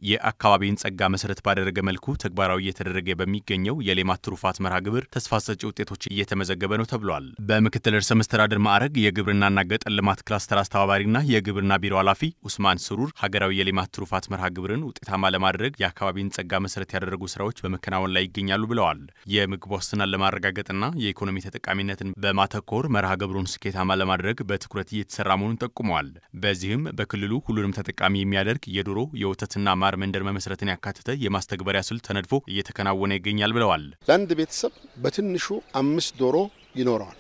የአካባቢን ጸጋ መሰረት ባደረገ መልኩ ተግባራዊ እየተደረገ በሚገኘው የሌማት ትሩፋት መርሃ ግብር ተስፋ ሰጪ ውጤቶች እየተመዘገበ ነው ተብሏል። በምክትል ርዕሰ መስተዳድር ማዕረግ የግብርናና ገጠር ልማት ክላስተር አስተባባሪና የግብርና ቢሮ ኃላፊ ኡስማን ስሩር ሀገራዊ የሌማት ትሩፋት መርሃ ግብርን ውጤታማ ለማድረግ የአካባቢን ጸጋ መሰረት ያደረጉ ስራዎች በመከናወን ላይ ይገኛሉ ብለዋል። የምግብ ዋስትናን ለማረጋገጥና የኢኮኖሚ ተጠቃሚነትን በማተኮር መርሃ ግብሩን ስኬታማ ለማድረግ በትኩረት እየተሰራ መሆኑን ጠቁመዋል። በዚህም በክልሉ ሁሉንም ተጠቃሚ የሚያደርግ የዶሮ የወተትና ማር መንደር መመስረትን ያካተተ የማስተግበሪያ ስልት ተነድፎ እየተከናወነ ይገኛል ብለዋል። ለአንድ ቤተሰብ በትንሹ አምስት ዶሮ ይኖረዋል።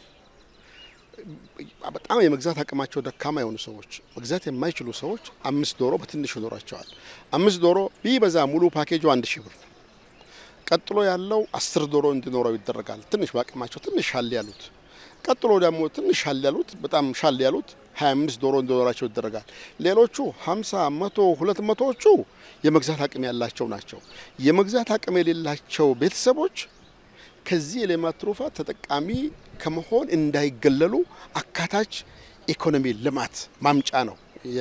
በጣም የመግዛት አቅማቸው ደካማ የሆኑ ሰዎች፣ መግዛት የማይችሉ ሰዎች አምስት ዶሮ በትንሹ ይኖራቸዋል። አምስት ዶሮ ቢበዛ ሙሉ ፓኬጁ አንድ ሺህ ብር። ቀጥሎ ያለው አስር ዶሮ እንዲኖረው ይደረጋል። ትንሽ በአቅማቸው ትንሽ ሻል ያሉት ቀጥሎ ደግሞ ትንሽ ሻል ያሉት በጣም ሻል ያሉት 25 ዶሮ እንዲኖራቸው ይደረጋል። ሌሎቹ 50፣ መቶ ሁለት መቶዎቹ የመግዛት አቅም ያላቸው ናቸው። የመግዛት አቅም የሌላቸው ቤተሰቦች ከዚህ የሌማት ትሩፋት ተጠቃሚ ከመሆን እንዳይገለሉ አካታች ኢኮኖሚ ልማት ማምጫ ነው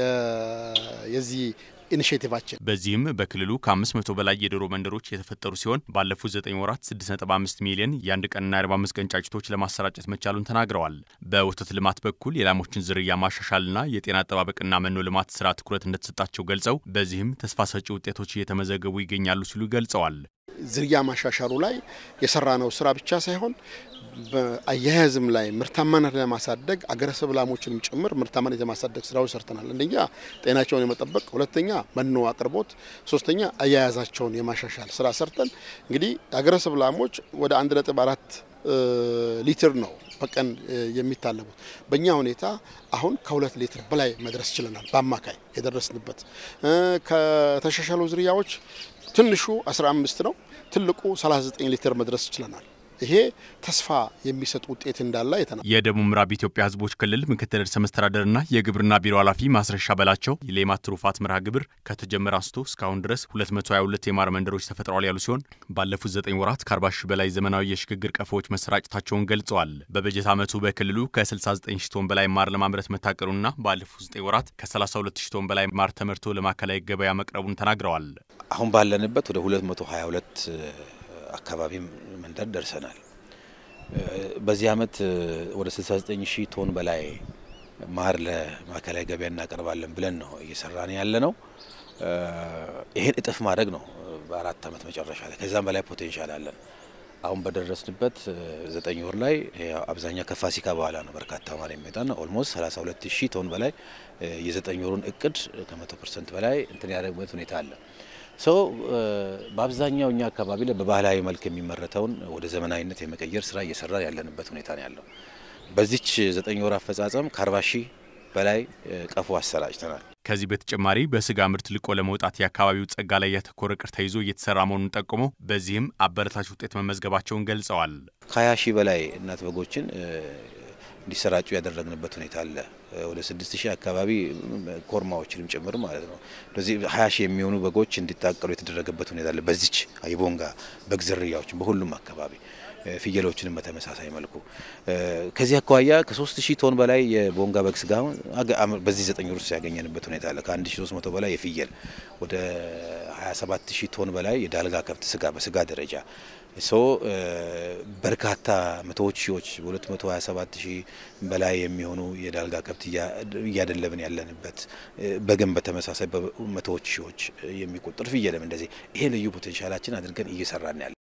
የዚህ ኢኒሽቲቫችን በዚህም በክልሉ ከ500 በላይ የዶሮ መንደሮች የተፈጠሩ ሲሆን ባለፉት 9 ወራት 6.5 ሚሊዮን የአንድ ቀንና 45 ቀን ጫጭቶች ለማሰራጨት መቻሉን ተናግረዋል። በወተት ልማት በኩል የላሞችን ዝርያ ማሻሻልና የጤና አጠባበቅና መኖ ልማት ስራ ትኩረት እንደተሰጣቸው ገልጸው በዚህም ተስፋ ሰጪ ውጤቶች እየተመዘገቡ ይገኛሉ ሲሉ ገልጸዋል። ዝርያ ማሻሻሉ ላይ የሰራነው ስራ ብቻ ሳይሆን በአያያዝም ላይ ምርታማነት ለማሳደግ አገረሰብ ላሞችንም ጭምር ምርታማነት የማሳደግ ስራዎች ሰርተናል። አንደኛ ጤናቸውን የመጠበቅ፣ ሁለተኛ መኖ አቅርቦት፣ ሶስተኛ አያያዛቸውን የማሻሻል ስራ ሰርተን እንግዲህ አገረሰብ ላሞች ወደ አንድ ነጥብ አራት ሊትር ነው በቀን የሚታለቡት። በእኛ ሁኔታ አሁን ከሁለት ሊትር በላይ መድረስ ችለናል። በአማካይ የደረስንበት ከተሻሻሉ ዝርያዎች ትንሹ 15 ነው፣ ትልቁ 39 ሊትር መድረስ ችለናል። ይሄ ተስፋ የሚሰጥ ውጤት እንዳለ አይተናል። የደቡብ ምዕራብ ኢትዮጵያ ሕዝቦች ክልል ምክትል ርዕሰ መስተዳደርና የግብርና ቢሮ ኃላፊ ማስረሻ በላቸው የሌማት ትሩፋት መርሃ ግብር ከተጀመረ አንስቶ እስካሁን ድረስ 222 የማር መንደሮች ተፈጥረዋል ያሉ ሲሆን ባለፉት 9 ወራት ከ40 ሺህ በላይ ዘመናዊ የሽግግር ቀፎዎች መሰራጨታቸውን ገልጸዋል። በበጀት ዓመቱ በክልሉ ከ69 ሺህ ቶን በላይ ማር ለማምረት መታቀሩና ባለፉት 9 ወራት ከ32 ሺህ ቶን በላይ ማር ተመርቶ ለማዕከላዊ ገበያ መቅረቡን ተናግረዋል። አሁን ባለንበት ወደ 222 አካባቢ መንደር ደርሰናል። በዚህ ዓመት ወደ 69 ሺህ ቶን በላይ ማር ለማዕከላዊ ገበያ እናቀርባለን ብለን ነው እየሰራን ያለ ነው። ይሄን እጥፍ ማድረግ ነው በአራት ዓመት መጨረሻ ላይ ከዛም በላይ ፖቴንሻል አለን። አሁን በደረስንበት ዘጠኝ ወር ላይ አብዛኛው ከፋሲካ በኋላ ነው በርካታ ማር የሚመጣ ነው። ኦልሞስት 32 ሺህ ቶን በላይ የዘጠኝ ወሩን እቅድ ከመቶ ፐርሰንት በላይ እንትን ያደረግበት ሁኔታ አለ። ሰው በአብዛኛው እኛ አካባቢ ላይ በባህላዊ መልክ የሚመረተውን ወደ ዘመናዊነት የመቀየር ስራ እየሰራ ያለንበት ሁኔታ ነው ያለው። በዚች ዘጠኝ ወር አፈጻጸም ከአርባ ሺህ በላይ ቀፎ አሰራጭተናል። ከዚህ በተጨማሪ በስጋ ምርት ልቆ ለመውጣት የአካባቢው ጸጋ ላይ ያተኮረ እቅድ ተይዞ እየተሰራ መሆኑን ጠቁመው በዚህም አበረታች ውጤት መመዝገባቸውን ገልጸዋል። ከሀያ ሺህ በላይ እናት በጎችን እንዲሰራጩ ያደረግንበት ሁኔታ አለ። ወደ ስድስት ሺህ አካባቢ ኮርማዎችንም ጭምር ማለት ነው። ስለዚህ ሀያ ሺህ የሚሆኑ በጎች እንዲታቀሉ የተደረገበት ሁኔታ አለ። በዚች የቦንጋ በግ ዝርያዎችን በሁሉም አካባቢ ፍየሎችንም በተመሳሳይ መልኩ ከዚህ አኳያ ከሶስት ሺህ ቶን በላይ የቦንጋ በግ ስጋ በዚህ ዘጠኝ ወር ውስጥ ያገኘንበት ሁኔታ አለ። ከአንድ ሺህ ሶስት መቶ በላይ የፍየል ወደ ሀያ ሰባት ሺህ ቶን በላይ የዳልጋ ከብት ስጋ በስጋ ደረጃ ሶ በርካታ መቶዎች ሺዎች በሁለት መቶ ሀያ ሰባት ሺህ በላይ የሚሆኑ የዳልጋ ከብት እያደለብን ያለንበት በግን በተመሳሳይ በመቶዎች ሺዎች የሚቆጠር ፍየልም እንደዚህ ይሄ ልዩ ፖቴንሻላችን አድርገን እየሰራን ያለ